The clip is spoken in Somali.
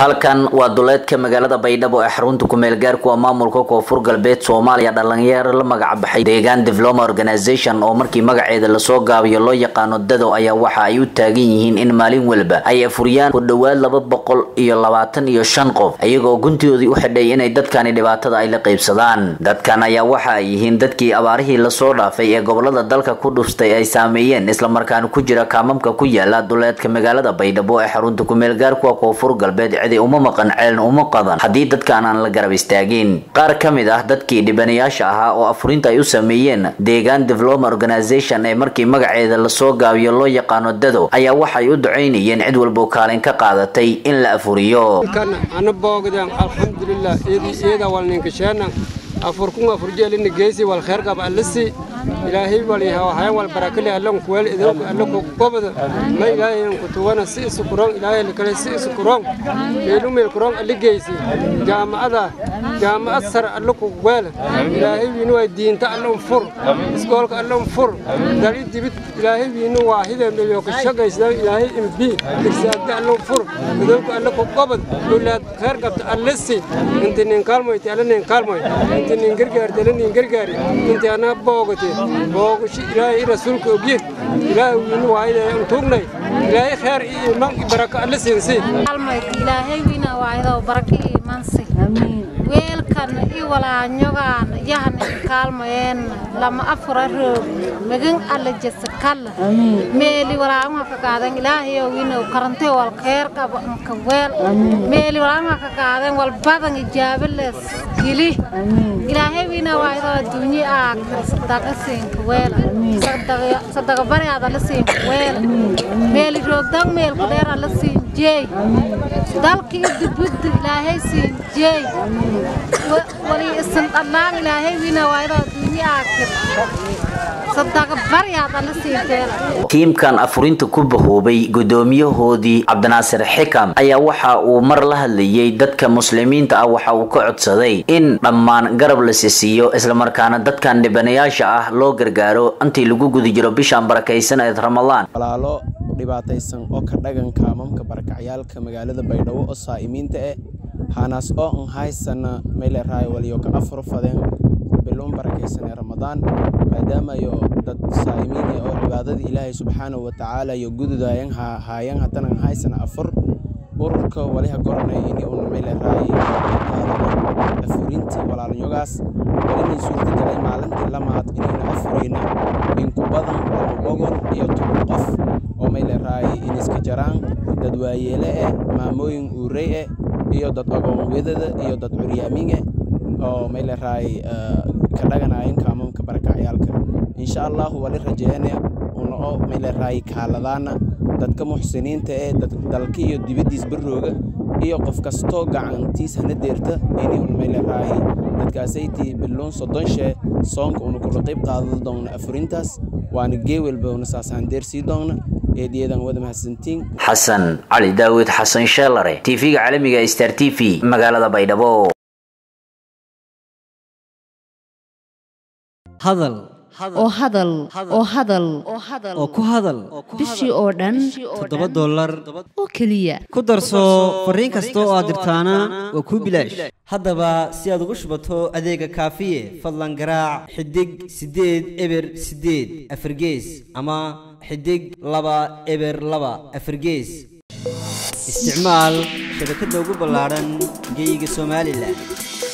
halkan waa duleedka magaalada baydhabo ee xarunta kumeel gaarku waa maamulka koonfur galbeed soomaaliya dhalinyaro la magac baxay deegaan development organization oo markii magaceeda lasoo gaabiyo loo yaqaano dado ayaa waxa ay u taagan yihiin in maalin walba ay afuriyaan ku dhowaad laba boqol iyo labaatan iyo shan qof iyagoo guntidoodii u xidhay inay dadkani dhibaatada ay la qaybsadaan dadkan ayaa waxa ay yihiin dadkii abaarihii lasoo dhaafay ee gobolada dalka ku dhuftay ay saameeyeen islamarkaana ku jira kaamamka ku yaala duleedka magaalada baydhabo ee xarunta kumeel gaarkuwa koonfur galbeed cidi uma maqan ceeln uma qadan haddii dadkaan aan la garab istaagin qaar ka mid ah dadkii dhibanayaasha ahaa oo afurinta ay u sameeyeen deegaan development organization ee markii magaceeda lasoo gaabiyo loo yaqaano dado ayaa waxay u ducaynayeen cid walbo kaalin ka qaadatay in la afuriyo ana boogdan alxamdulilah iyada walninkasheena afurkun afurjeelina geesi wal kheer qaba allasi ilaahay waliha waxaan wal barakale allan kuweel idinku allanku gobada ma ilaahay ku tuwana si isu kuron ilaahay kale si isu kuron meelu meel kuron alli geesi jaamacada jaamacad sar allanku weel ilaahay wiinu waa diinta allan fur iskoolka allan fur dali dibid ilaahay wiinu waahida meelo ka shaqaysa ilaahay imbi dirsaagda allan fur idinku allanku gobad dulaad kheer qabta allasi inta nin kaalmoyti allan nin kaalmoy inta nin gargaarta allan nin gargaari inta ana boogate boogashi ilaahay rasuulka ogye ilaahay wiinu waayda aan tuugnay ilaahay kheer iyo iman baraka alla siinsi ilaahay wiina waayda baraka iyo imansi weelkan i walaanyogaan yahan kaalmayeen lama afura roog magan alla jasa kalla meeli walaanwa ka qaadan ilaahayo wiina karante wal kheer qaba ka weel meeli walaanwa ka qaadan wal badan ijaaba les gili ilaahay wiina waayda adduunye aa sadaqa siinka weela sadaqa baryaada la siinka weela meeli roogdan meelku dheer alla siin jeey dalka iyo dibudda ilaahay siin jeey wali isan dhallaan ilaahay wiina waayda adduunye aakir sadaqa baryaada la siin weela tiimkan afurinta ku bahoobay gudoomiyahoodii cabdinaasir xikam ayaa waxa uu mar la hadlayay dadka muslimiinta ah waxa uu ka codsaday in dhammaan garab la sisiiyo islamarkaana dadkan dhibanayaasha ah loo gargaaro intii lagu guda jiro bishaan barakaysan ee ramadaan walaalo dhibaataysan oo ka dhaganka amamka barakacyaalka magaalada baydhabo oo saa'imiinta eh hanaas oo an haysana meyleraay waliyo ka afur fadeen biluun barakaysan ee ramadaan maadaamayo dad saa'imiin eh oo cibaadada ilaahay subxaanahu watacaala iyo gududayan haayan haddanan haysana afur ururka waliha goranay ini una meyleraay afurintii walaalanyogaas walina suurtagalay maalintii lamaad inayna afurayna inku badan laba boqol iyo toban qof oo meyleraay iniska jaraan dad waayeele eh maamooyin uurey eh iyo dad agoon wedada iyo dad curyaamin eh oo meyleraay ka dhaganayan kaamamka barakacyaalka insha allahu wali rajeene una oo meyleraay kaaladaana dadka muxsiniinta ee dalka iyo dibaddiis barrooga iyo qof kastoo gacantiis hana deerta inay un meyleraay dadkaasaytii biluun soddon shee soonka una kula qayb qaadan doonna afurintaas waana geewelba una saasaan deersii doonna eediyadan wada mahadsantiin xasan cali daawud xasan sheelare tv-ga caalamiga star t v magaalada baydhabo hadal oo hadal oo hadal oo ku hadal bishii oo dhan toddoba dollar oo keliya ku darso fariin kasta oo aad dirtaana waa kuu bilaash haddaba si aad ugu shubato adeega kaafiye fadlan garaac xidig siddeed eber siddeed afargees ama xidig laba eber laba afargees isticmaal shabakadda ugu ballaadhan geeyiga somalilan